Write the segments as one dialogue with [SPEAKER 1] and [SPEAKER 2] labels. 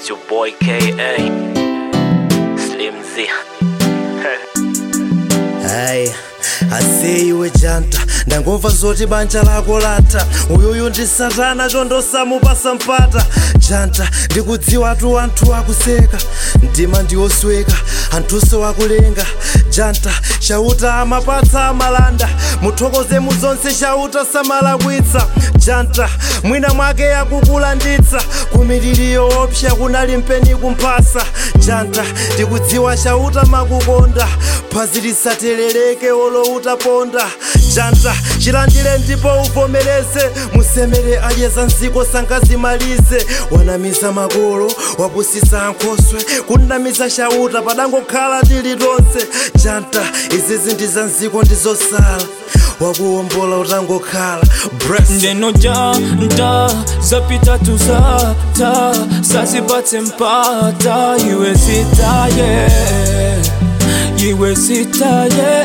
[SPEAKER 1] It's your boy KA Slim Z.
[SPEAKER 2] hayi aseiwe janta ndangomva zoti banja lako lata uyuyu ndi satana chondosamupasa mpata janta ndikudziwatu anthu akuseka mtima ndiwosweka anthunso akulenga janta chauta amapatsa amalanda muthokoze mu zonse chauta samalakwitsa janta mwina mwake yakukulanditsa kumiriri yoopsa kunali mpeni kumphasa janta ndikudziwa chauta makukonda phazi lisateleleke olo utaponda janta chilandire ndipo uvomereze musemere adyeza nziko sangazimalize wanamiza makolo wapusisa ankhoswe kunamiza chauta padangokhala tili tonse janta izizi ndi za nziko ndizosala wakuwombola utangokhala Bless.
[SPEAKER 3] ndeno janta zapita tuzata sazipatse mpata iwe zitaye iwe zitaye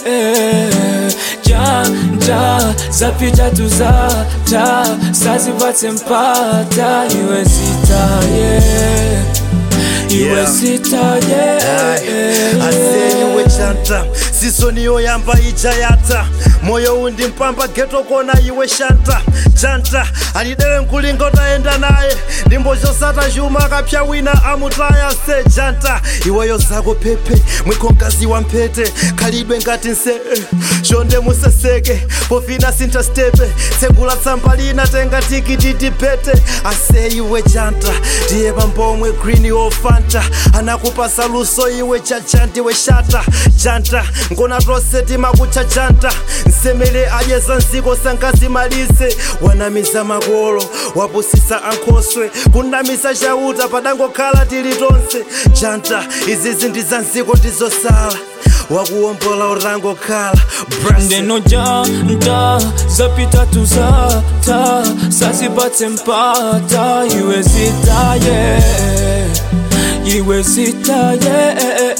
[SPEAKER 3] janta zapita tuzata sazipatse mpata iwe zitaye iwe
[SPEAKER 2] Yeah.
[SPEAKER 3] zitaye
[SPEAKER 2] aseniwe chanta sisoniyo yamba ija yata moyo undi mpamba geto kona iwe shanta chanta alidere mkulinga utaenda naye ndimbo chosata chuma akapya wina amutaya se janta iweyo zako pepe mwikonkazi wa mphete khalidwe ngati nse eh, chonde museseke pofina sintha stepe tsegula tsamba lina tenga tikiti tipete ase iwe janta ndiye pambomwe green ofanta anakupasa luso iwe chacha ndiwe shata janta ngona tonse timakutcha janta nsemere adyeza nziko sangazimalize wanamiza makolo wapusisa ankhoswe kunamiza chauta padangokhala tili tonse janta izizi ndi za nziko ndizosala wakuwombola utangokhala Bless.
[SPEAKER 3] ndeno janta zapita tuzata sazipatse mpata iwe zitaye iwe zitaye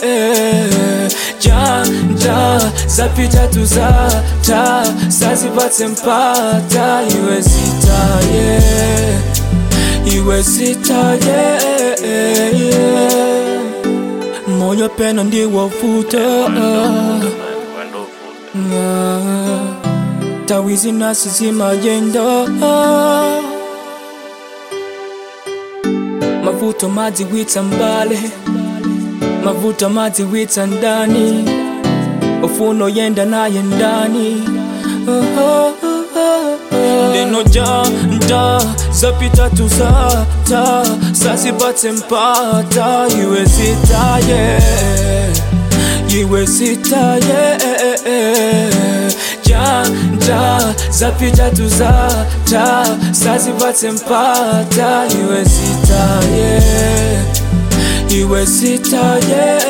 [SPEAKER 3] janta zapita tuzata sazipatse mpata iwe zitaye iwe zitaye moyo pena ndiwovuta tawizi nasi zimayenda mavuto madzi witsa mbale mavuto madzi witsa ndani ufuno yenda naye ndani ndeno janta zapita tuzata sazipatse mpata iwe zitaye iwe zitaye janta zapita tuzata sazipatse mpata iwe zitaye iwe zitaye